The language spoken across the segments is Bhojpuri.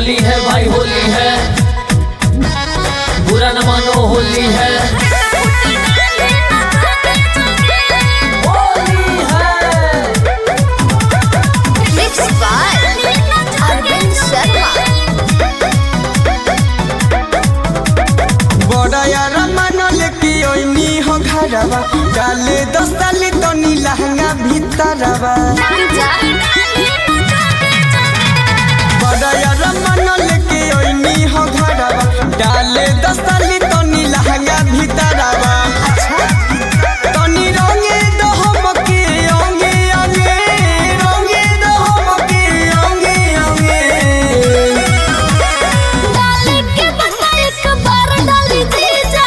होली है भाई होली है बुरा न मानो होली है होली है Mixed by Arvind Sharma. बड़ा यार मानल की ओइनी हो घरवा डाले दस साल तो नी लहंगा भीतरवा बड़ा यार मानल की ओइनी हो घरवा डाले दस साल तो नी लहंगा भीतरवा तनी रंगे दो हमके अंगे अंगे रंगे दो हमके अंगे अंगे डाले के बता एक बार डाली जीजा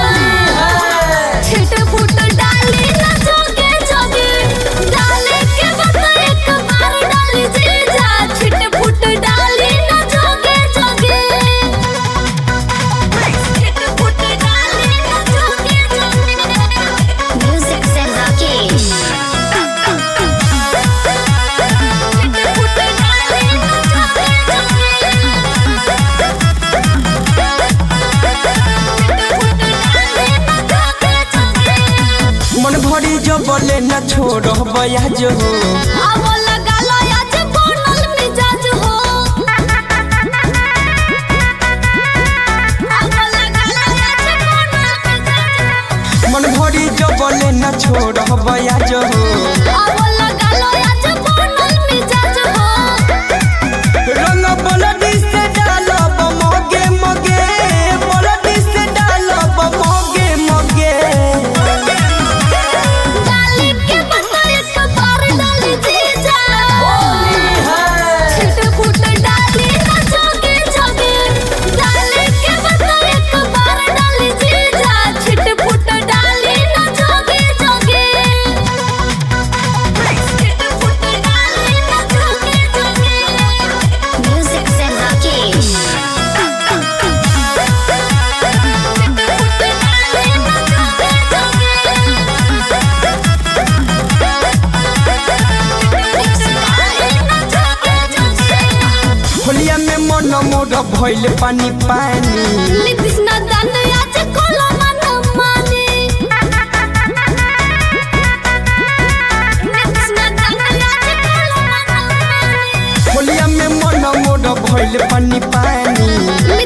छिट फुट डाली ना जोगे जोगे डाले के बता एक बार डाली जीजा छिट फुट डाली ना जोगे जोगे छिट फुट डाली ना जोगे जोगे म्यूजिक से राकेश छिट फुट डाली ना जोगे जोगे मन भरी जो बोले न छोड़ो बया जो आवो लगा लो आज बनल मिजाज हो आवो लगा लो आज बनल मिजाज मन भरी जो बोले न छोड़ो बया जो आवो लगा लो आज बनल मिजाज हो रंग बलडी से डालो मोगे मोगे बलडी से डालो मोगे मोगे डाली के बता एक बार डाली जीजा छिट फुट डाली ना जोगे जोगे डाली के बता एक बार डाली जीजा छिट फुट डाली ना जोगे जोगे छिट फुट डाली ना जोगे जोगे म्यूजिक से राकेश छिट फुट डाली ना जोगे जोगे होलिया में मन मोर भइल पानी पानी लिपिस ना दान आज कोला मन माने लिपिस ना दान आज कोला मन माने होलिया में मन मोर भइल पानी पानी